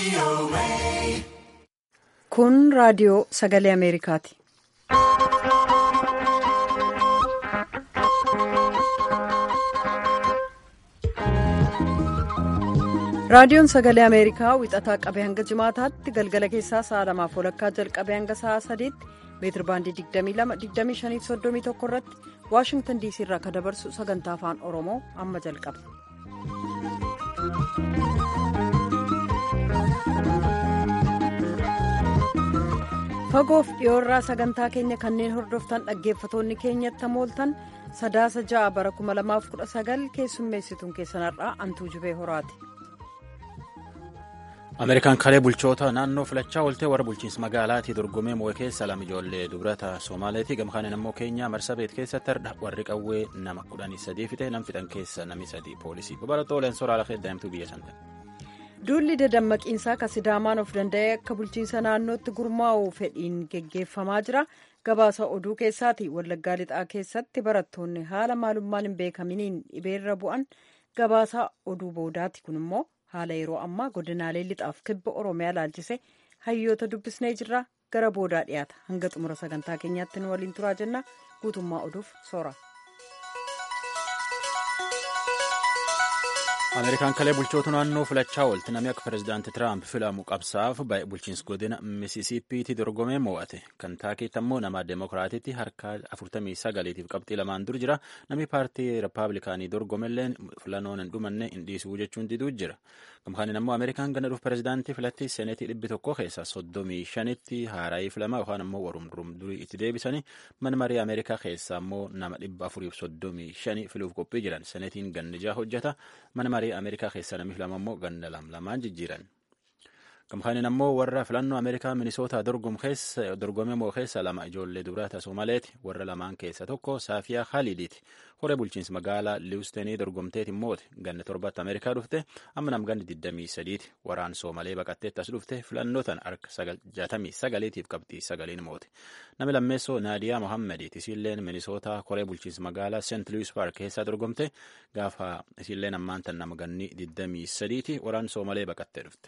Kun raadiyoo sagalee Ameerikaati. Raadiyoon sagalee Ameerikaa wixataa qabee hanga jimaataatti galgala keessaa sa'a lamaaf walakkaa jalqabee hanga sa'a sadiitti meetir baandii 22-25-31 irratti Waashingtan diisii irraa kan dabarsu sagantaa afaan Oromoo amma jalqaba. Fagoof dhiyoorraa sagantaa keenya kanneen hordoftan dhaggeeffatoonni keenyatti mooltan sadaasa ja'a bara 2019 keessummeessituun keessanarraa antuu jubee horaati. ameerikaan kalee bulchoota naannoo filachaa ooltee warra bulchiinsa magaalaatii dorgomee moo'ee keessa lama ijoollee dubrata soomaaleetii gamkaaniin ammoo keenyaa marsabeet keessatti hardha warri qawwee nama kudhanii sadii fite nam fixan keessa nami sadii poolisii babalatoo leensoora ala daa'imtuu biyya santa. duulli dadammaqiinsaa kan sidaamaan of danda'ee akka bulchiinsa naannootti gurmaa'u fedhiin geggeeffamaa jira gabaasa oduu keessaati wallaggaa lixaa keessatti barattoonni haala maalummaan hin beekaminiin dhibeerra bu'an gabaasa oduu boodaati kun immoo. haala yeroo ammaa godinaalee lixaaf kibba oromiyaa laalchise hayyoota dubbisnee jirra gara boodaa dhiyaata hanga xumura sagantaa keenyaatti nu waliin turaa jenna guutummaa oduuf soora. ameerikaan kalee bulchoota naannoo filachaa oolti namni akka pirezidaanti tiraamp filamu qabsaaf bulchiinsa godina misisiippiitti dorgomee moo'ate kantaakiitti ammoo nama deemokiraatiitti harka 49tiif qabxii lamaan dur jira namni paartii rippaabilikaanii dorgomelleen filannoon hin dhumanne hin dhiisuu jechuun diduu jira gamkaaniin ammoo ameerikaan gana dhuuf pirezidaantii filatti seenetii dhibbi tokko keessa 35tti haaraayii filama yookaan ammoo warum durum durii itti deebisanii mana marii ameerikaa keessa ammoo nama 435 filuuf qophii jiran seenetiin gannijaa hojjeta mana marii ameerikaa keessa namni filama ammoo ganda lamaan jijjiiran gamkaaniin ammoo warra filannoo ameerikaa minisootaa dorgome moo keessa lama ijoollee dubrata soomaleeti warra lamaan keessa tokko saafiyaa haalidiiti horee bulchiinsa magaalaa liwustenii dorgomteetiin moote ganna torbatti ameerikaa dhufte amma nam ganni 23ti waraan soomalee baqatteetti as dhufte filannootan harka 69tiif qabxii sagaliin moote nami lammeessoo naadiyaa mohammediiti isiilleen minisootaa koree bulchiinsa magaalaa seent luwis paark keessaa dorgomte gaafa isiilleen ammaantan nama ganni 23ti waraan soomalee baqattee dhufte.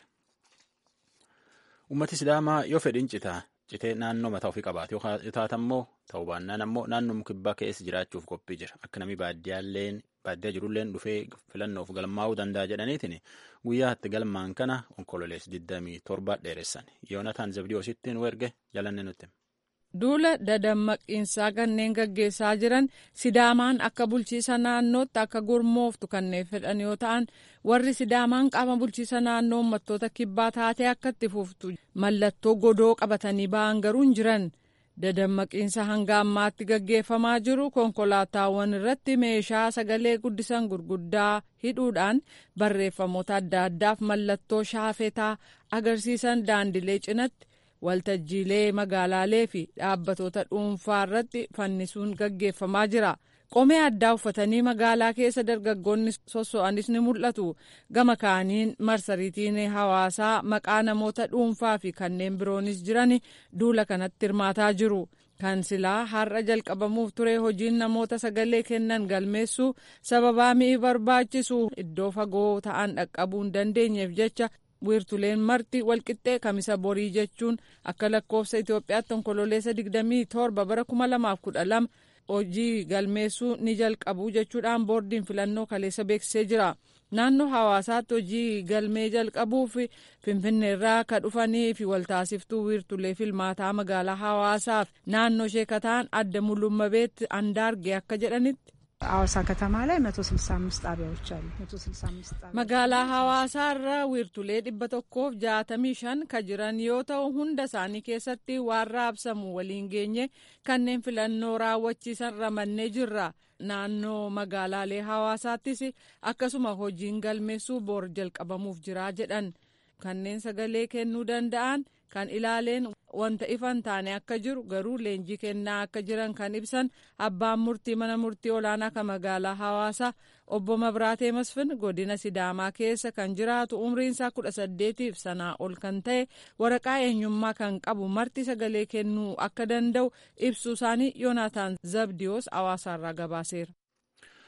ummati sidaamaa yoo fedhiin citaa citee naannoo mataa ofii qabaate yoo taatammoo ta'uu baannaan ammoo naannoo kibbaa keessa jiraachuuf qophii jira akka namni baadiyyaa jirulleen dhufee filannoof galmaa'uu danda'a jedhaniitiin guyyaa itti galmaan kana onkololees 27 dheeressan yoonataan zabdiyoositti nu erge jalanne nutti. duula dadammaqiinsaa kanneen gaggeessaa jiran sidaamaan akka bulchiisa naannootti akka gurmooftu kanneen fedhan yoo ta'an warri sidaamaan qaama bulchiisa naannoo uummattoota kibbaa taatee akka itti fuftu mallattoo godoo qabatanii ba'an garuu hin jiran dadammaqiinsa hanga ammaatti gaggeeffamaa jiru konkolaataawwan irratti meeshaa sagalee guddisan gurguddaa hidhuudhaan barreeffamoota adda addaaf mallattoo shaafetaa agarsiisan daandilee cinatti. waltajjiilee magaalaalee fi dhaabbatoota dhuunfaa irratti fannisuun gaggeeffamaa jira qomee addaa uffatanii magaalaa keessa dargaggoonni sosso'anis ni mul'atu gama kaaniin marsariitiin hawaasaa maqaa namoota dhuunfaa fi kanneen biroonis jiran duula kanatti hirmaataa jiru kan silaa har'a jalqabamuuf ture hojiin namoota sagalee kennan galmeessuu sababaa mi'i barbaachisu iddoo fagoo ta'an dhaqqabuu hin dandeenyeef jecha wiirtuleen marti walqixxee kamisa borii jechuun akka lakkoofsa Itoophiyaatti onkololeessa 27 bara 2012 hojii galmeessuu ni jalqabu jechuudhaan boordiin filannoo kaleessa beeksisee jira. Naannoo hawaasaatti hojii galmee jalqabuuf finfinneerraa akka dhufanii fi waltaasiftuu wiirtulee filmaataa magaalaa hawaasaaf naannoo ishee kataan adda mul'ummabeetti andaarge akka jedhanitti. ሐዋሳ ከተማ ላይ 165 ጣቢያዎች አሉ። 165 ጣቢያ magaalaa hawaasaa irra wiirtulee dhibba tokkoof jaatamii shan ka jiran yoo ta'u hunda isaanii keessatti waan raabsamu waliin geenye kanneen filannoo raawwachiisan ramannee jirra naannoo magaalaalee hawaasaattis akkasuma hojiin galmeessuu boor jalqabamuuf jira jedhan kanneen sagalee kennuu danda'an kan ilaaleen wanta ifan taane akka jiru garuu leenjii kennaa akka jiran kan ibsan abbaan murtii mana murtii olaanaa kan magaalaa hawaasaa obbo Mabiraatee Masfin godina Sidaamaa keessa kan jiraatu umriinsaa kudha saddeetiif sanaa ol kan ta'e waraqaa eenyummaa kan qabu marti sagalee kennuu akka danda'u ibsuu isaanii Yoonaataan Zabdiyoos hawaasaarraa gabaaseera.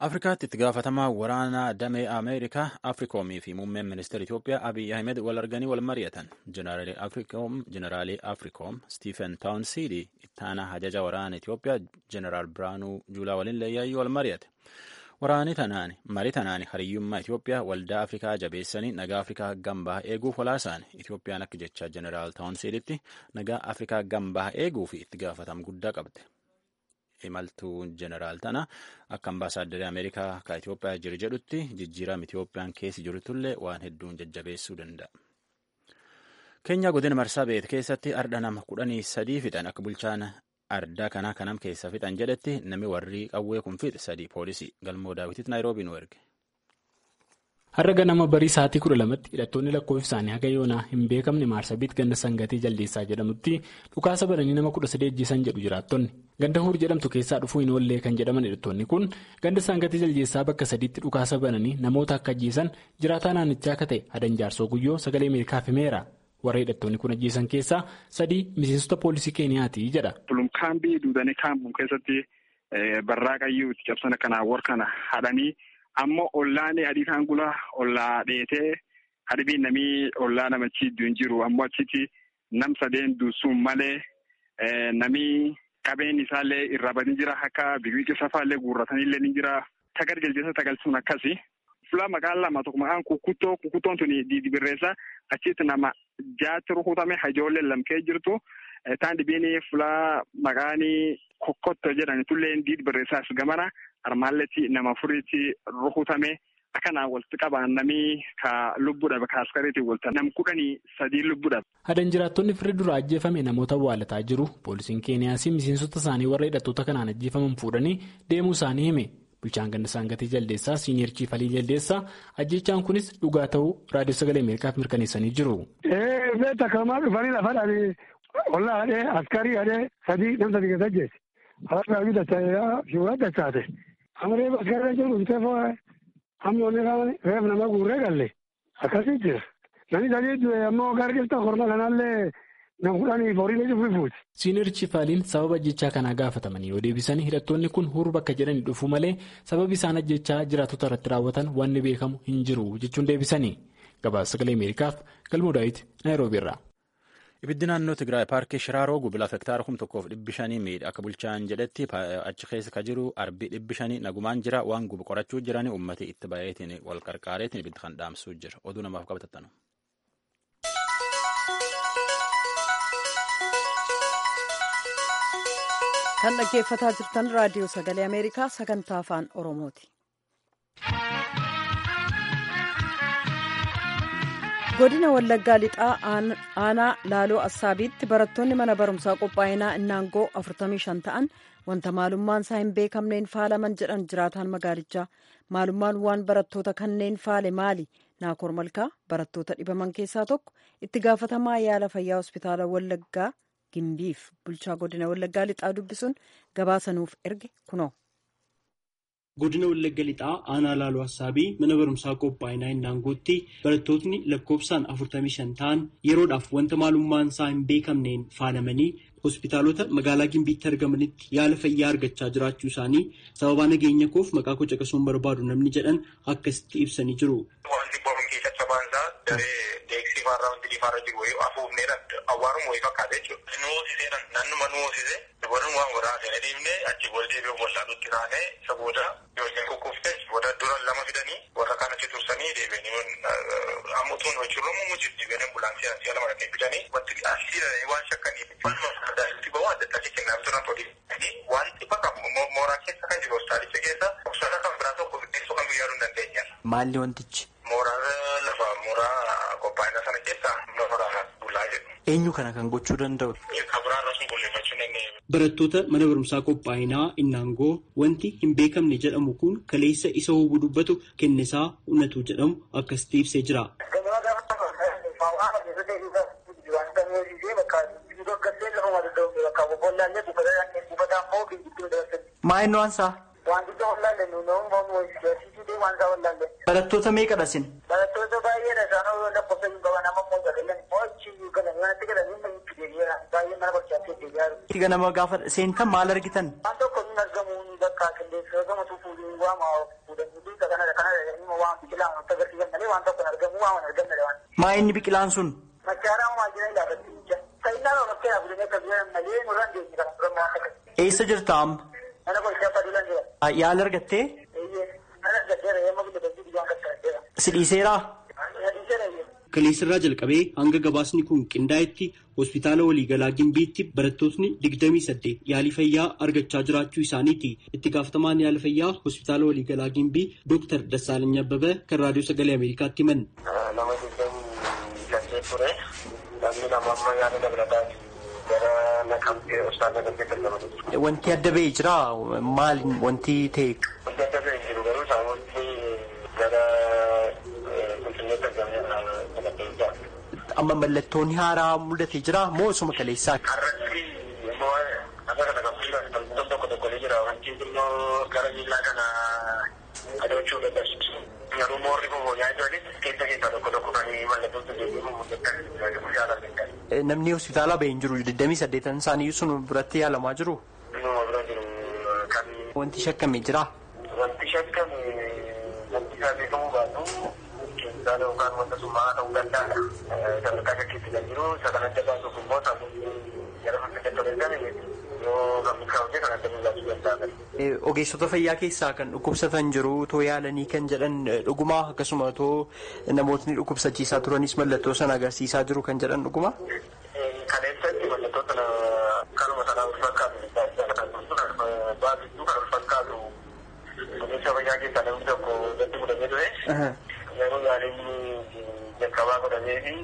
Afrikaatti itti gaafatamaa waraanaa damee Ameerikaa Afrikoomii fi muummeen ministeera Itoophiyaa Abiy Ahmed wal arganii wal mari'atan. Jeneraalii Afrikoom Stiifen Taawunsiidii ittaanaa hajaja waraana Itoophiyaa Jeneraal Biraanuu Juulaa waliin leeyyaayyuu wal mari'ate. Waraani tanaan marii tanaan hariyyummaa Itoophiyaa waldaa Afrikaa jabeessanii nagaa Afrikaa gambaa eeguuf walaasaan Itoophiyaan akka jecha Jeneraal Taawunsiiditti nagaa Afrikaa gambaa eeguu fi itti gaafatama guddaa qabde. imaltuu jeneraal tana akka ambaasaadarii ameerikaa ka Itoophiyaa jiru jedhutti jijjiirama Itoophiyaan keessa jirtullee waan hedduun jajjabeessuu danda'a. Keenyaa godina marsaa beet keessatti ardha nama kudhanii sadii fixan akka bulchaan ardaa kanaa kanam keessa fixan jedhetti nami warri qawwee kun fixe sadii poolisii galmoo daawwititti naayiroobii nu erge. Har'a ganama barii sa'aatii kudha lamatti hidhattoonni lakkoofsi isaanii haga yoonaa hin beekamne maarsabiit ganda sangatii jaldeessaa jedhamutti dhukaasa bananii nama kudha sadii ajjeesan jedhu jiraattonni. Ganda huur jedhamtu keessaa dhufuu hin oollee kan jedhaman hidhattoonni kun ganda sangatii jaldeessaa bakka sadiitti dhukaasa bananii namoota akka ajjeesan jiraataa naannichaa akka ta'e hadan jaarsoo guyyoo sagalee Ameerikaaf himeera. Warra hidhattoonni kun ajjeesan keessaa sadii miseensota poolisii keeniyaati jedha. Kaambii duudanii kaambuun keessatti barraaqayyuu itti cabsan kanaa war kana hadhanii. ammoo ollaan adii kan gula ollaa dheetee hadhibiin namii ollaa namachi iddoo hin jiru ammoo achitti nam sadeen duusuun malee namii qabeen isaallee irraa badii jira akka biqiltuu safaallee guurratanillee ni jira tagar jaldeessa tagalchuun akkasi. Fulaa maqaan lama tokko maqaan kukuttoo kukuttoon tuni diidibirreessa achitti nama jaatti rukutame hajoollee lamkee jirtu. Taan dhibiin fulaa maqaan kokkotto jedhan tullee diidibirreessaas gamana. Armaalletti nama furiitti rukutame akkanaa walitti qabaan namni ka lubbuudhaaf ka askariitiin walta nam kudhanii sadii lubbuudhaaf. Hadan jiraattonni firri dura ajjeefame namoota awwaalataa jiru. Poolisiin Keeniyaas miseensota isaanii warra hidhattoota kanaan ajjeefaman fuudhanii deemuu isaanii hime. Bulchaan ganda saangatii jaldeessaa Siiniyer Chiifalii jaldeessaa ajjechaan kunis dhugaa ta'uu raadiyoo sagalee Ameerikaaf mirkaneessanii jiru. Ee beektaa kamaa dhufanii lafa dhaabee ollaa hadhee askarii hadhee sadii nam sadii keessa ajjeese. Hawaasa biyya dachaa shiwaa dachaate. Amaree askarii jiru bitee foo'ee amma onni reef nama guurree galle akkasii jira. Namni sadii du'e ammoo gara jirta korma kanallee nam kudhanii horii ni fuuti. Siiniyer Chiifaaliin sababa ajjechaa kanaa gaafatamanii yoo deebisanii hidhattoonni kun hurba bakka jedhanii dhufuu malee sababi isaan ajjechaa jiraatota irratti raawwatan wanni beekamu hin jiru jechuun deebisanii. Gabaasa sagalee Ameerikaaf galmoo daawwiti Naayiroobii irraa. Ibiddi naannoo Tigraay paarkii Shiraaroo gubilaa hektaara kum tokkoof dhibbi shanii miidha akka bulchaan jedhetti achi keessa ka jiru arbii dhibbi shanii nagumaan jira waan gubu qorachuu jirani ummati itti baay'eetiin wal qarqaareetiin ibiddi kan dhaamsuu jira oduu namaaf qabatatanu. Kan dhaggeeffataa jirtan raadiyoo sagalee Ameerikaa sagantaa afaan Oromooti. godina wallaggaa lixaa aanaa laaloo assaabiitti barattoonni mana barumsaa qophaa'inaa innaangoo 45 ta'an wanta maalummaan isaa hin beekamneen faalaman jedhan jiraataan magaalichaa maalummaan waan barattoota kanneen faale maali naakoor malkaa barattoota dhibaman keessaa tokko itti gaafatamaa yaala fayyaa hospitaala wallaggaa gimbiif bulchaa godina wallaggaa lixaa dubbisuun gabaasanuuf erge kunoo. godina wallagga lixaa aanaa laaloo assaabii mana barumsaa qophaa'inaa innaangootti barattootni lakkoofsaan 45 ta'an yeroodhaaf wanta maalummaan isaa hin beekamneen faalamanii hospitaalota magaalaa gimbiitti argamanitti yaala fayyaa argachaa jiraachuu isaanii sababaa nageenya koof maqaa koo caqasuun barbaadu namni jedhan akkasitti ibsanii jiru. Wanti boruun keessatti baansaa daree deeksii faarraa wanti liifaarra jiru wayii afuufneedhaan awwaaruun wayii fakkaata jechuudha. Nu hoosiseedhaan naannuma nu hoosise dubartiin waan waraasee deemnee achi wal deebi'uun wallaalutti taanee isa booda yookiin kukkufte booda dura lama fidanii warra kaan achi tursanii deebi'anii amma utuun hojiirra muumuu jirti deebi'anii ambulaansii asiyaa lama dhaqee fidanii wanti asii waan shakkaniif falma addaatti ba'uu adda addaa kennaa turan tolii wanti bakka mooraa keessa kan jiru hospitaalicha keessa obsana kan biraa tokko fiddeessuu kan yaaduu hin dandeenya. Maalli wantichi? Mooraa lafa mooraa qophaa'ina sana keessa mooraa bulaa jedhu. Eenyu kana kan gochuu danda'u? Kabiraarra sun qulleeffachuu dandeenye. Barattoota mana barumsaa qophaa'inaa innaangoo wanti hin beekamne jedhamu kun kaleessa isa hubuu dubbatu kennisaa unnatu jedhamu akkasitti ibsee jira. Maa'inni waan isaa? Wanticha wallaalle nuyi Barattoota meeqadha isin? Barattoota baay'eedha isaan lakkoofsa hin qaban amma immoo galan mo'achi galan wanti galan hin fideebi'a baay'ee mana barchaatti deebi'aa jiru. Itti ganama gaafa seentan maal argitan? Waan tokko hin argamu bakka qilleensa argamu tufuudhi waama agarsiisan malee waan tokko hin argamu waan hin argamne waan. Maa inni biqilaan sun? Machaara uumaa jira ilaafatti. Sayyidaan olakkee dhaabbilee akka jiran malee nurra hin deemne kan turan waan akka. Eessa jirta amma? Mana qorichaa Faduulaan jira. Yaala argattee? Eeyyee. Mana argatteera yemma guddatu biyyoon qaqqabeera. Si dhiiseeraa? Dhiiseera eeyyee. Kaleessarraa jalqabee hanga gabaasni kun qindaa'etti hospitaala waliigalaa Gimbiitti barattootni digdamii saddeet yaalii fayyaa argachaa jiraachuu isaaniiti. Itti gaafatamaan yaala fayyaa hospitaala waliigalaa Gimbii Dooktar Dassaalany Abbabee kan raadiyoo sagalee Ameerikaatti himan. Nama digdamii saddeet ture. Namni lama amma yaala dabalataa gara naqamtee hospitaala naqamtee kan nama Wanti adda ba'ee jira maali wanti ta'e? Wanti adda ba'ee jiru garuu saawwanti gara qulqulleessa gamee Amma mallattoon haaraa mul'atee jira moo osuma kaleessaati? Har'atti immoo akka kana kan tokko tokko tokko ni jira wanti immoo gara miillaa kana adochuu dadhabsiisu. Garuu moorri kun nyaachuunis keessa keessaa tokko tokko kan mallattoon sun deebi'u mul'atan yaalan Namni hospitaala ba'ee hin jiru 28 isaanii sun biratti yaalamaa jiru. Nama bira jiru kan Wanti shakkamee jira. wanti shakkame wanti isaa beekamuu baatu keessaa yookaan wanta summaa ta'uu danda'a. Sadarkaa shakkiitti kan jiru isa kan adda baasuuf immoo sammuu gara fakkeenya toleessame yoo kan milkaa'u kan adda baasuu danda'a. Ogeessota fayyaa keessaa kan dhukkubsatan jiru too yaalanii kan jedhan dhugumaa akkasuma too namootni dhukkubsachiisaa turanis mallattoo sana agarsiisaa jiru kan jedhan dhugumaa. Kaleessatti mallattoo sana kanuma sanaa wal fakkaatu baasistuu kan wal fakkaatu ogeessa fayyaa keessaa namni tokko irratti mudamee ture. Yeroo yaaliin jalqabaa godhamee fi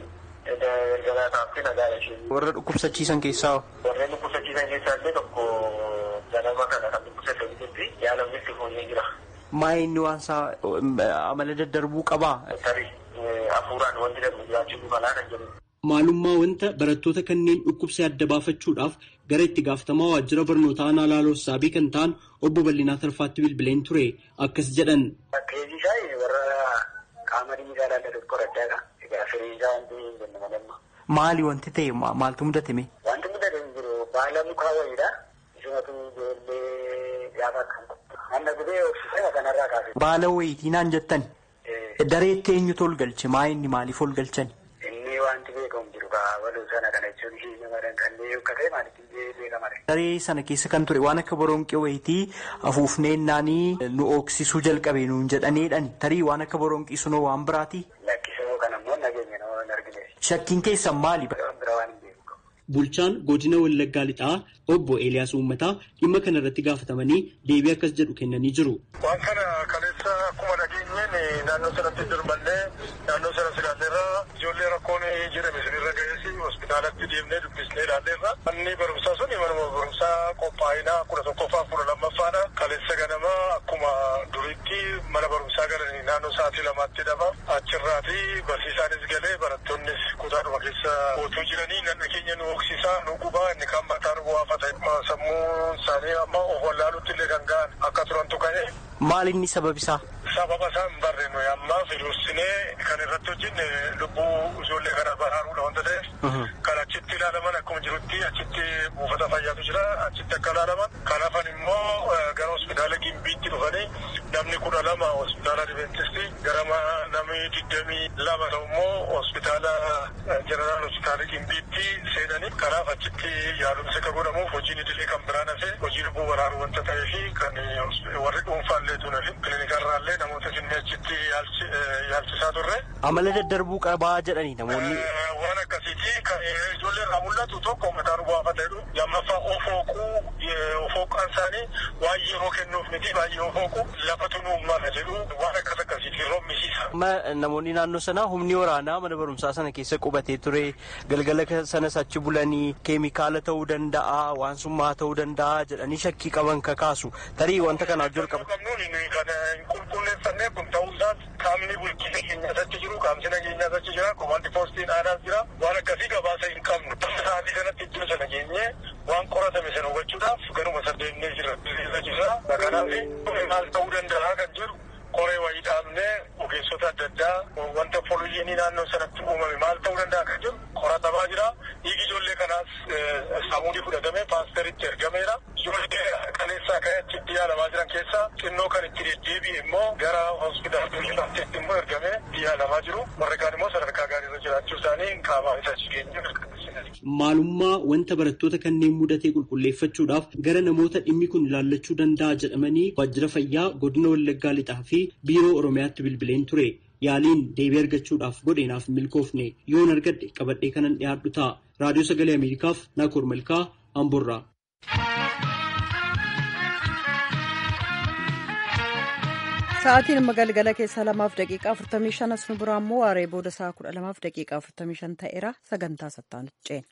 erga taa'aatti nagaa ishee. Warra dhukkubsachiisan keessaa Warreen dhukkubsachiisan keessaa illee tokko ganama kana kan dhukkubsatanitti yaalamni itti fooyyee jira. maa inni waan isaa amala daddarbuu qabaa? Tarii hafuuraan wanti darbu jiraachuu malaa kan jedhu. Maalummaa wanta barattoota kanneen dhukkubsee adda baafachuudhaaf gara itti gaafatamaa waajjira barnootaa Naalaaloo Saabii kan ta'an obbo Bal'inaa Tarfaatti bilbileen ture akkas jedhan. Keeji isaa warra qaama dhiigaa ilaallatu qoraddaadha. Egaa firii isaa wanti hin jennu malamma. Maali wanti ta'e maaltu mudatame? Wanti mudate hin jiru baala mukaa wayiidha. Isumatu ijoollee gaafa kan Anna gubee oksisana kanarraa kaase. Baala wayiitii naan jettan. Dareetti eenyutu ol galche? Maa inni maaliif ol galchan? Inni wanti beekamu jiru kaa waluu sana kana jechuun ishee nama danqannee ukkatee maaliif illee beekama. Daree sana keessa kan ture waan akka boronqii wayitii afuufneennanii nu oksisuu jalqabe nuun jedhaneedhaan tarii waan akka boronqii sunoo waan biraati. Lakkisoo kan ammoo nageenya nama hin argine. Shakkiin keessan maali? Bira waan hin beeku. Bulchaan godina Wallaggaa Lixaa obbo Eeliyaas Uummataa dhimma kana irratti gaafatamanii deebii akkas jedhu kennanii jiru. Waan kana kaleessa akkuma dhageenyeen naannoo sanatti dirmannee naannoo sana silaalleerra ijoollee rakkoon jedhame sinirra ga'eesi hospitaalatti deemnee dubbisnee ilaalleerra. Manni barumsaa sun manuma barumsaa qophaa'inaa kudha tokkoffaa kudha lammaffaadha. Kaleessa ganama akkuma duriitti mana barumsaa galanii naannoo sa'aatii lamaatti hidhama. Achirraati barsiisaanis galee barattoonnis kutaadhuma keessa ootuu jiranii nanna keenya nu hoksisaa nu gubaa inni kan mataan bu'aa ta'e sammuu isaanii amma of wallaaluutti illee kan ga'an akka turantu ka'e. Maali inni sabab isaa? Sababa isaa hin barre nuyi amma firuusinee kan irratti hojjenne lubbuu ijoollee kana baraaruudha wanta ta'eef kan achitti ilaalaman akkuma jirutti achitti buufata fayyaatu jira achitti akka ilaalaman kan hafan immoo gara hospitaala gimbiitti dhufanii namni kudha lama hospitaala adventistii gara namni digdamii lama ta'u immoo hospitaala jeneraal hospitaala gimbiitti seenanii kanaaf achitti yaalumsi akka godhamuuf hojiin idilee kan biraan hafe hojii lubbuu baraaruu wanta ta'ee fi kan warri dhuunfaallee tunafi kiliinikarraallee namoota kennee achitti yaalchisaa turre. Amala daddarbuu qabaa jedhanii namoonni. Waan akkasiiti kan ijoollee irraa mul'atu tokko mataan bu'aafa ta'edhu lammaffaa ofooquu ofooqaan isaanii waan yeroo kennuuf miti baay'ee ofooqu lafatu nu uumama jedhu waan akkas akkasiiti roobmisiisa. Namoonni naannoo sanaa humni waraanaa mana barumsaa sana keessa qubatee ture galgala sanas achi bulanii keemikaala ta'uu danda'a waan summaa ta'uu danda'a jedhanii shakkii qaban kakaasu tarii wanta kana wajjin qaba. Kan hin qulqulleeffannee kun ta'uu isaas qaamni bulchiinsa keenyaas achi jiru qaamsi nageenyaas achi jira komaandi poostiin aadaas jira waan akkasii gabaasa hin qabnu. Sa'aatii kanatti iddoo sana geenyee waan qoratame sana hubachuudhaaf ganuma saddeennee jira jirra. Kanaaf maal ta'uu danda'a kan jedhu qoree wayii dhaabnee ogeessota adda addaa wanta fooliyyiinii naannoo sanatti uumame maal ta'uu danda'a kan jedhu qoratamaa jira. Dhiigi ijoollee kanaas saamuudii fudhatamee paasteritti ergameera. Ijoollee kaleessaa ka'ee achitti yaalamaa jiran keessaa xinnoo kan itti deddeebi'e immoo gara hospitaalaatti immoo ergamee yaalamaa jiru. Warri kaan immoo sadarkaa gaariirra jiraachuu isaanii qaamaa isa jireenya Maalummaa wanta barattoota kanneen mudatee qulqulleeffachuudhaaf gara namoota dhimmi kun ilaallachuu danda'a jedhamanii waajjira fayyaa godina Wallaggaa Lixaa fi biiroo Oromiyaatti bilbileen ture. Yaaliin deebii argachuudhaaf godheenaaf milkoofne yoon argadhe qabadhee kanan dhiyaadhu ta'a. Raadiyoo Sagalee Ameerikaaf Naakoor Malkaa Amborraa. Sa'aatiin amma galgala keessaa lamaaf daqiiqaa 45 as nu biraa immoo waaree booda sa'a 12 daqiiqaa 45 ta'eera sagantaa sattaan ceena.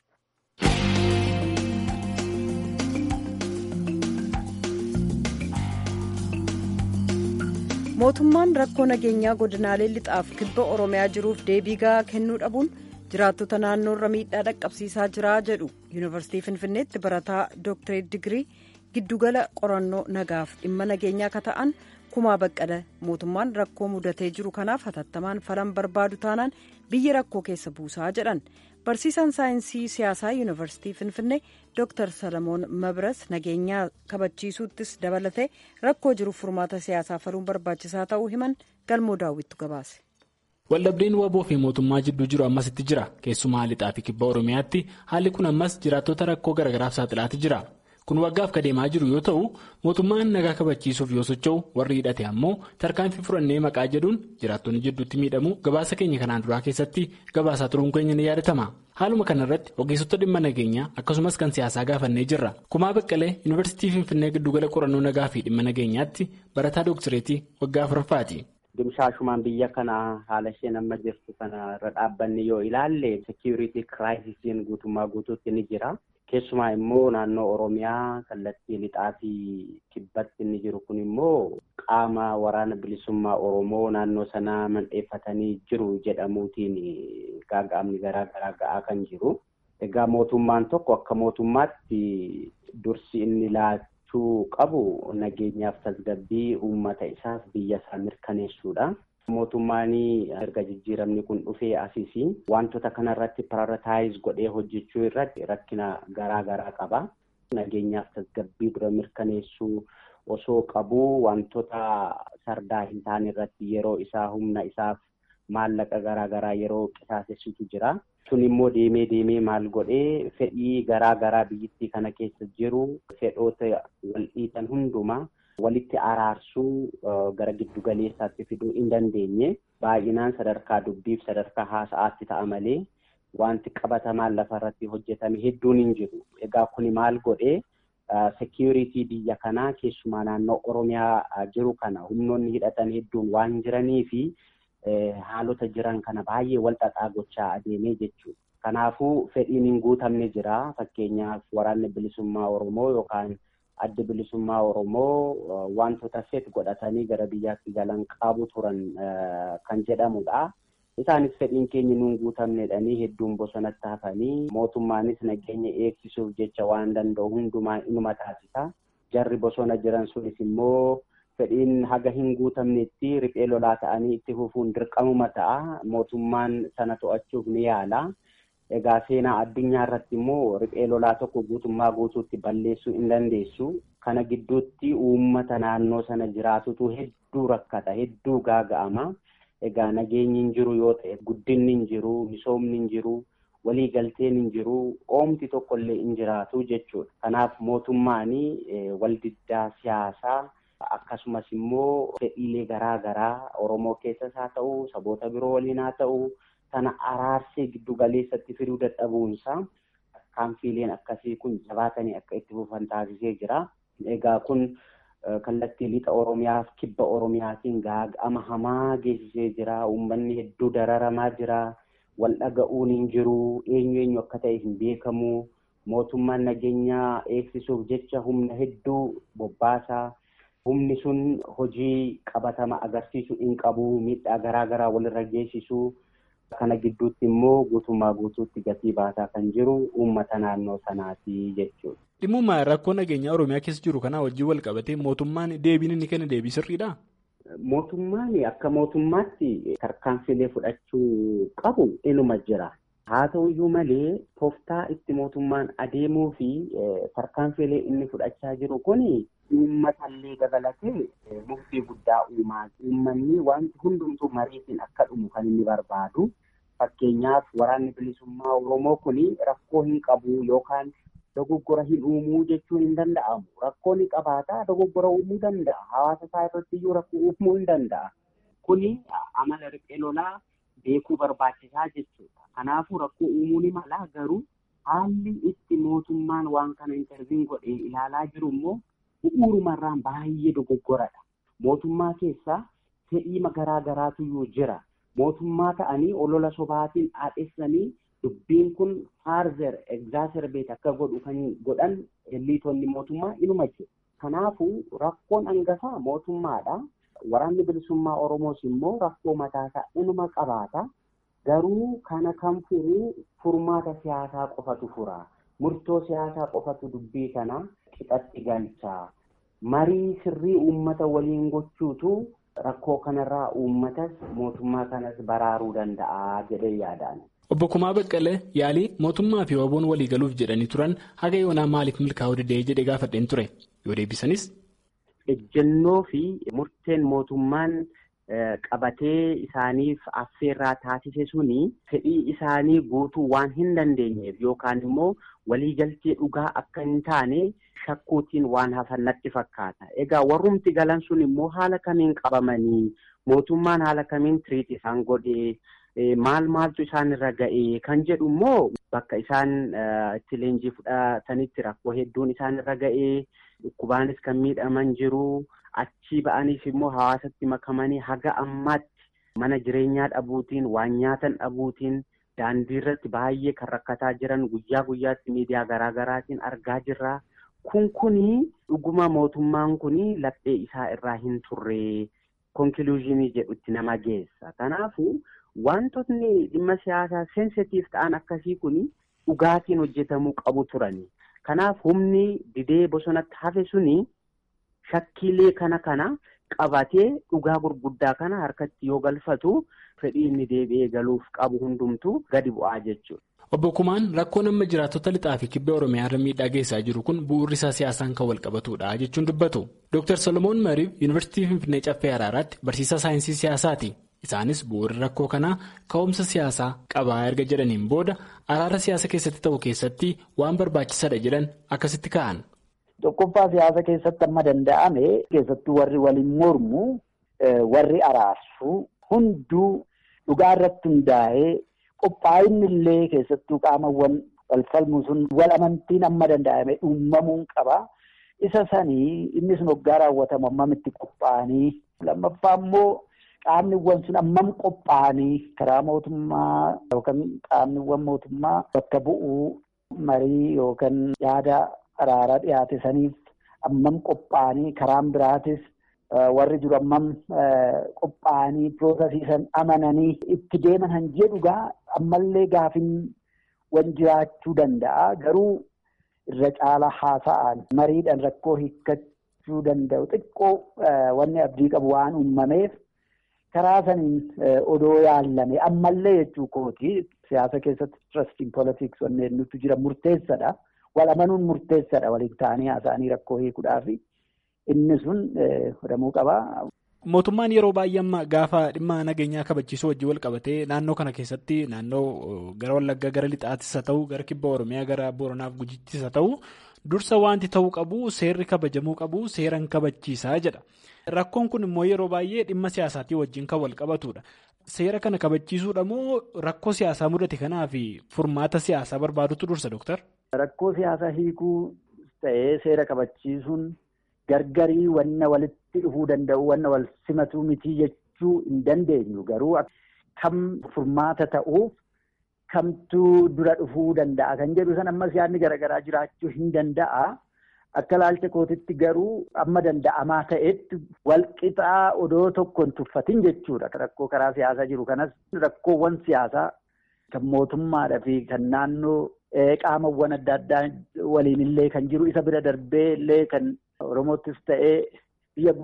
mootummaan rakkoo nageenyaa godinaalee lixaaf kibba oromiyaa jiruuf deebii gahaa kennuu dhabuun jiraattota naannoorra miidhaa dhaqqabsiisaa jira jedhu yuunivarsiitii finfinneetti barataa dooktareet digirii giddugala qorannoo nagaaf dhimma nageenyaa akka ta'an kumaa baqqala mootummaan rakkoo mudatee jiru kanaaf hatattamaan falan barbaadu taanaan biyya rakkoo keessa buusaa jedhan barsiisaan saayinsii siyaasaa yuunivarsiitii finfinnee dooktar salamoon mabras nageenyaa kabachiisuuttis dabalatee rakkoo jiruuf furmaata siyaasaa faluun barbaachisaa ta'uu himan galmoo daawwittu gabaase. waldhabdeen waboo fi mootummaa jidduu jiru ammasitti jira keessumaa lixaa fi kibba oromiyaatti haalli kun ammas jiraattota rakkoo garagaraaf saaxilaati jira kun waggaaf kadeemaa jiru yoo ta'u mootummaan nagaa kabachiisuuf yoo socho'u warri hidhate ammoo tarkaanfii fudhannee maqaa jedhuun jiraattonni jidduutti miidhamu gabaasa keenya kanaan duraa keessatti gabaasaa turuun keenya ni yaadatama haaluma kanarratti ogeessota dhimma nageenyaa akkasumas kan siyaasaa gaafannee jirra kumaa baqqalee yuunivarsiitii finfinnee giddugala qorannoo nagaa fi dhimma nageenyaatti barataa dooktireetii waggaa afuraffaati. Dimshaashumaan biyya kana haala isheen amma jirtu kana irra dhaabbanni yoo ilaalle seekiyuriitii kiraayisiin guutummaa guutuutti ni jira. Keessumaa immoo naannoo Oromiyaa kallattii lixaa fi kibbatti inni jiru kun immoo qaama waraana bilisummaa Oromoo naannoo sanaa mandheeffatanii jiru jedhamuutiin gaaga'amni garaa garaa ga'aa kan jiru. Egaa mootummaan tokko akka mootummaatti dursi inni laachuu qabu nageenyaaf tasgabbii uummata isaaf biyya isaa mirkaneessuudha. Mootummaan erga jijjiiramni kun dhufee asii wantoota kanarratti pararataayis godhee hojjechuu irratti rakkina garaa garaa qaba. Nageenyaaf tasgabbii dura mirkaneessuu osoo qabu wantoota sardaa hin taane irratti yeroo isaa humna isaaf maallaqa garaa garaa yeroo qisaasessutu jira. Sun immoo deemee deemee maal godhee fedhii garaa garaa biyyattii kana keessa jiru fedhoota wal dhiitan hundumaa. walitti araarsuu gara giddu galeessaatti fiduu hin dandeenye baay'inaan sadarkaa dubbiif sadarkaa haasa'aatti ta'a malee wanti qabatamaan lafarratti hojjetame hedduun hin jiru. Egaa kuni maal godhee seekiyuriitii biyya kanaa keessumaa naannoo Oromiyaa jiru kana humnoonni hidhatan hedduun waan jiranii fi haalota jiran kana baay'ee wal xaxaa gochaa adeemee jechuudha. Kanaafuu fedhiin hin guutamne jira. Fakkeenyaaf waraanni bilisummaa Oromoo yookaan adda bilisummaa Oromoo wantoota feet godhatanii gara biyyaatti galan qabu turan kan jedhamudha. Isaanis fedhiin keenya nuun guutamnedhanii hedduun bosonatti hafanii mootummaanis nageenya eegsisuuf jecha waan danda'u hundumaa inuma taasisa. Jarri bosona jiran sunis immoo fedhiin haga hin guutamnetti riphee lolaa ta'anii itti fufuun dirqamuma ta'a. Mootummaan sana to'achuuf ni yaala. Egaa seenaa addunyaa irratti immoo riphee lolaa tokko guutummaa guutuutti balleessuu hin dandeessu. Kana gidduutti uummata naannoo sana jiraatutu hedduu rakkata, hedduu gaaga'ama. Egaa nageenyi hin jiru yoo ta'e guddinni hin jiru, misoomni hin jiru, waliigalteen hin jiru, oomti tokkollee hin jiraatu jechuudha. Kanaaf mootummaan waldiddaa siyaasaa akkasumas immoo fedhiilee garaa garaa Oromoo keessas haa ta'u, saboota biroo waliin haa ta'u. Sana araarsee giddu galeessatti fiduu dadhabuunsaa kaanfiileen akkasii kun jabaatanii akka itti fufan taasisee jira. Egaa kun kallattii lixa Oromiyaaf kibba Oromiyaatiin gaaga'ama hamaa geessisee jira. Uummanni hedduu dararamaa jira. Wal dhaga'uun hin jiru. Eenyu eenyu akka ta'e hin beekamu. Mootummaan nageenyaa eegsisuuf jecha humna hedduu bobbaasaa. Humni sun hojii qabatama agarsiisu hin qabu. Miidhaa garaa garaa walirra geessisu. Kana gidduutti immoo guutummaa guutuutti gatii baasaa kan jiru uummata naannoo sanaati jechuudha. Dhimma rakkoo nageenyaa Oromiyaa keessa jiru kanaa wajjin wal qabatee mootummaan deebiin inni kenna deebii sirriidhaa? Mootummaan akka mootummaatti tarkaanfilee fudhachuu qabu inuma jira. Haa ta'uyyuu malee tooftaa itti mootummaan adeemuu fi tarkaanfilee inni fudhachaa jiru kun uummatallee dabalatee murtii guddaa uumaa. Uummanni wanti hundumtuu mariitiin akka dhumu kan inni barbaadu. Fakkeenyaaf waraanni bilisummaa Oromoo kun rakkoo hin qabu yookaan dogoggora hin uumuu jechuun hin danda'amu. Rakkoo ni qabaata dogoggora uumuu danda'a. Hawaasa isaa irratti iyyuu rakkoo uumuu hin danda'a. Kuni amala riphee lolaa beekuu barbaachisaa jechuudha. Kanaafuu rakkoo uumuu ni mala garuu haalli itti mootummaan waan kana interviin godhee ilaalaa jiru immoo bu'uurumarraan baay'ee dogoggoradha. Mootummaa keessaa fedhii garaa garaatu iyyuu jira. Mootummaa ta'anii olola sobaatiin haadhessanii dubbiin kun faarzer egzaaserbeet akka godhu kan godhan elliitonni mootummaa inuma jiru. Kanaafuu rakkoon hangafaa mootummaadha. Waraanni bilisummaa Oromoos immoo rakkoo mataasaa inuma qabaata. Garuu kana kan furu furmaata siyaasaa qofatu fura. Murtoo siyaasaa qofatu dubbii kana qixatti galcha. Marii sirrii uummata waliin gochuutu rakkoo kanarraa uummatas mootummaa kanas baraaruu danda'a jedhee yaadaan. Obbo Kumaa Baqqalee yaalii mootummaa fi waboon walii galuuf jedhanii turan haga yoonaa maaliif milkaa'uu didee jedhee gaafadheen ture yoo deebisanis. Ejjennoo fi murteen mootummaan qabatee isaaniif affeerraa taasise suni fedhii isaanii guutuu waan hin dandeenyeef yookaan immoo waliigaltee dhugaa akka hin taane shakkuutiin waan hafan natti fakkaata. Egaa warrumti galan sun immoo haala kamiin qabamanii mootummaan haala kamiin tiriit isaan godhee maal maaltu isaan irra ga'ee kan jedhu immoo bakka isaan itti leenjii fudhatanitti rakkoo hedduun isaan irra ga'ee dhukkubaanis kan miidhaman jiru achii ba'aniif immoo hawaasatti makamanii haga ammaatti mana jireenyaa dhabuutiin waan nyaatan dhabuutiin daandii irratti baay'ee kan rakkataa jiran guyyaa guyyaatti miidiyaa garaa garaatiin argaa jirra. Kun kuni dhuguma mootummaan kuni laphee isaa irraa hin turre konkiluuzinii jedhutti nama geessa. Kanaafuu wantootni dhimma siyaasaa seensitiif ta'an akkasii kuni dhugaatiin hojjetamuu qabu turani. Kanaaf humni didee bosonatti hafe suni shakkiilee kana kana qabatee dhugaa gurguddaa kana harkatti yoo galfatu fedhii inni deebi'ee galuuf qabu hundumtuu gadi bu'aa jechuudha. Obbo Kumaan rakkoon amma jiraattota lixaa fi kibba Oromiyaa irra miidhaa geessaa jiru kun bu'uurri isaa siyaasaan kan wal qabatudha jechuun dubbatu. Dr. Solomoon Mariif Yuunivarsiitii Finfinnee Caffee Araaraatti barsiisaa saayinsii siyaasaati. Isaanis bu'uurri rakkoo kanaa ka'umsa siyaasaa qabaa erga jedhaniin booda araara siyaasa keessatti ta'u keessatti waan barbaachisaadha jedhan akkasitti ka'an. Tokkoffaa siyaasa keessatti amma danda'ame keessattuu warri waliin mormu warri araarsu hunduu dhugaa irratti hundaa'ee qophaa'inni illee keessattuu qaamawwan wal falmu sun wal amantiin amma danda'ame uumamuun qaba. Isa sanii inni sun hoggaa raawwatamu ammamitti qophaa'anii lammaffaa immoo qaamniwwan sun ammam qophaa'anii karaa mootummaa yookaan qaamniwwan mootummaa bakka bu'uu marii yookaan yaada araaraa dhiyaate saniif ammam qophaa'anii karaan biraatis warri jiru ammam qophaa'anii piroosasiisan amananii itti deeman han jedhugaa ammallee gaafin wan jiraachuu danda'a garuu irra caalaa haasa'an mariidhaan rakkoo hiikkachuu danda'u xiqqoo wanni abdii qabu waan uumameef karaa saniin odoo yaallame ammallee jechuu kooti siyaasa keessatti trusting politics wanni nuti jira murteessadha. wal amanuun murteessadha waliin ta'anii haasa'anii rakkoo hiikuudhaaf inni sun godhamuu qaba. Mootummaan yeroo baay'ee amma gaafa dhimma nageenyaa kabachiisuu wajjin wal qabatee naannoo kana keessatti naannoo gara Wallaggaa gara Lixaattis haa ta'u gara Kibba Oromiyaa gara Booranaaf Gujittis haa ta'u dursa wanti ta'uu qabu seerri kabajamuu qabu seeran kabachiisaa jedha. Rakkoon kun immoo yeroo baay'ee dhimma siyaasaatii wajjin kan wal qabatudha. Seera kana kabachiisuudha moo rakkoo siyaasaa mudate kanaaf furmaata siyaasaa barbaadutu dursa Dooktar? Rakkoo siyaasaa hiikuu ta'ee seera kabachiisuun gargarii wanna walitti dhufuu danda'u wanna wal simatuu mitii jechuu hin dandeenyu garuu kam furmaata ta'uuf kamtu dura dhufuu danda'a kan jedhu san ammas yaadni garaagaraa jiraachuu hin danda'a. Akka laalcha kootitti garuu amma danda'amaa ta'etti walqixaa odoo tokko hin tuffatin jechuudha. Rakkoo karaa siyaasaa jiru kanas rakkoowwan siyaasaa kan mootummaadhaa fi kan naannoo qaamawwan adda addaa waliin illee kan jiru isa bira darbee illee kan Oromoottis ta'ee biyya guututti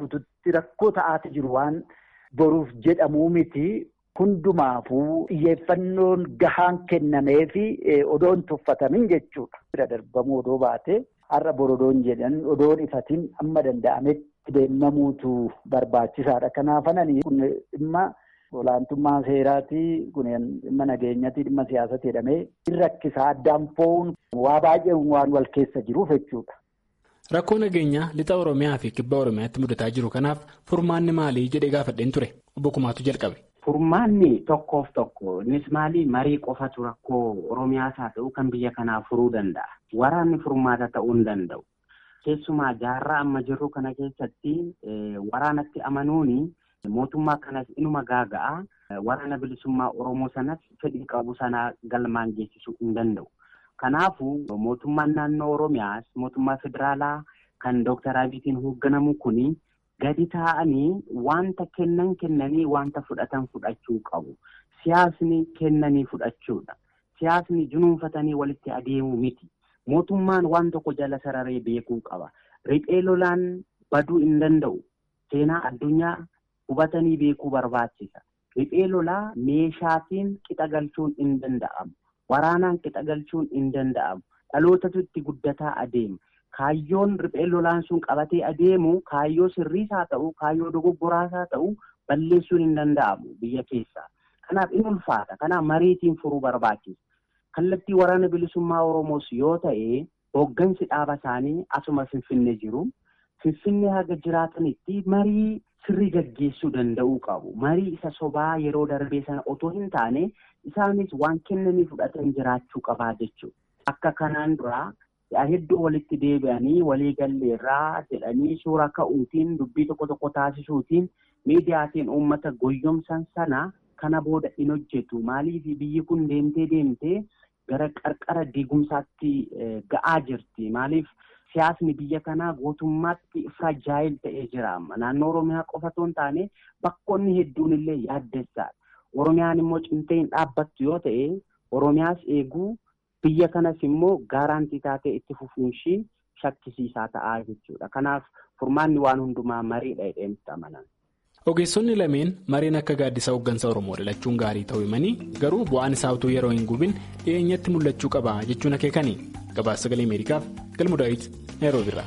keessatti rakkoo ta'aati jiru waan boruuf jedhamuu miti. Hundumaafuu xiyyeeffannoon gahaan kennamee fi odoon tuffatamin jechuudha. Bira darbamuu odoo baate har'a borodoon jedhan odoon ifatiin amma danda'ametti deemamuutu barbaachisaadha. Kanaafanani kun dhimma olaantummaa seeraatii kun dhimma nageenyatii dhimma siyaasatti jedhamee rakkisaa addaan fo'uun waa baay'ee waan wal keessa jiruuf jechuudha. Rakkoo nageenyaa lixa Oromiyaa fi kibba Oromiyaatti mudataa jiru kanaaf furmaanni maalii jedhee gaafadheen ture obbo Kumaatu jalqabe. Furmaanni tokkoof tokko innis maali marii qofatu rakkoo Oromiyaas haa ta'u kan biyya kanaa furuu danda'a. Waraanni furmaata ta'uu hin danda'u. Keessumaa jaarraa amma jirru kana keessatti waraanatti amanuuni mootummaa kanas inuma gaaga'a. Waraana bilisummaa Oromoo sanas fedhii qabu sanaa galmaan geessisuu hin danda'u. Kanaafuu mootummaan naannoo Oromiyaas mootummaa federaalaa kan Dooktar Abiyyiin hoogganamu kuni gadi taa'anii wanta kennan kennanii wanta fudhatan fudhachuu qabu. Siyaasni kennanii fudhachuudha. Siyaasni junuunfatanii walitti adeemuu miti. Mootummaan waan tokko jala sararee beekuu qaba. Riphee lolaan baduu hin danda'u. Seenaa addunyaa hubatanii beekuu barbaachisa. Riphee lolaa meeshaatiin qixa galchuun hin danda'amu. Waraanaan qixa galchuun hin danda'amu. Dhalootatu itti guddataa adeema. Kaayyoon riphee lolaan sun qabatee adeemu kaayyoo sirriis haa ta'u, kaayyoo dogoggoraas haa ta'u balleessuun hin danda'amu biyya keessaa. Kanaaf in ulfaata. Kanaaf mariitiin furuu barbaachisa. Kallattii waraana bilisummaa Oromoos yoo ta'e hooggansi dhaaba isaanii asuma Finfinnee jiru. Finfinnee haga jiraatanitti marii sirrii gaggeessuu danda'uu qabu. Marii isa sobaa yeroo darbee sana otoo hin taane isaanis waan kennanii fudhatan jiraachuu qabaa jechuudha. Akka kanaan duraa hedduu walitti deebi'anii walii galleerraa jedhanii suura ka'uutiin dubbii tokko tokko taasisuutiin miidiyaatiin uummata goyyomsan sana kana booda hin hojjetu. Maaliif biyyi kun deemtee deemtee gara qarqara diigumsaatti ga'aa jirti. Maaliif siyaasni biyya kanaa gootummaatti firajaayil ta'ee jira. Naannoo Oromiyaa qofa otoo hin taane bakkoonni hedduun illee yaaddessaadha. Oromiyaan immoo cimtee hin dhaabbattu yoo ta'e Oromiyaas eeguu biyya kanas immoo gaaraantii taatee itti fufuun ishii shakkisiisaa ta'aa jechuudha. Kanaaf furmaanni waan hundumaa mariidha jedheen itti amanan. Ogeessonni lameen mareen akka gaaddisa hooggansa Oromoo dhalachuun gaarii ta'uu himanii garuu bu'aan isaa utuu yeroo hin gubin dhiyeenyatti mul'achuu qaba jechuun akeekanii gabaasa sagalee Ameerikaaf galmu daawit Naayiroobiirraa.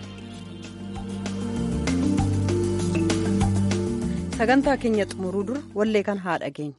Sagantaa keenya xumuruu dura wallee kan haa dhageenya.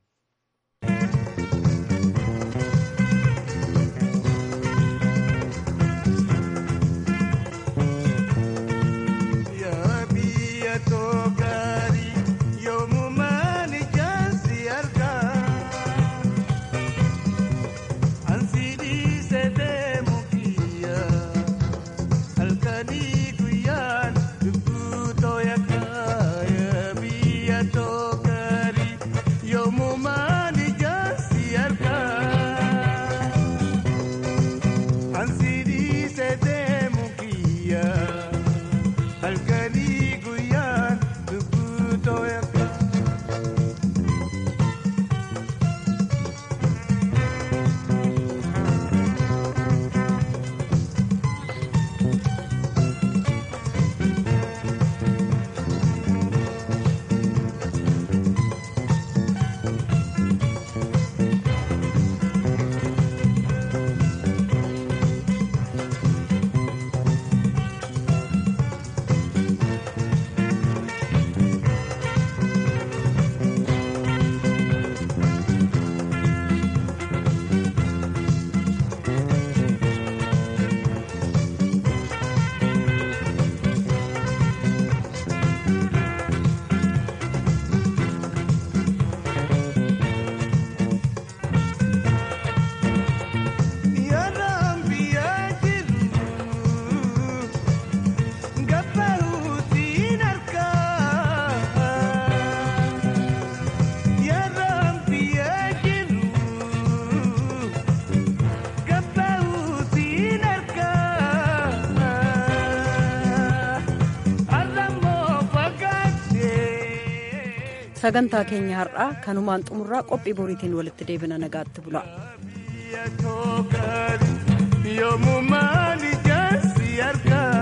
sagantaa keenya har'aa kanumaan xumurraa qophii boriitiin walitti deebina nagaatti bula. Yommuu maali jaarsi argaa.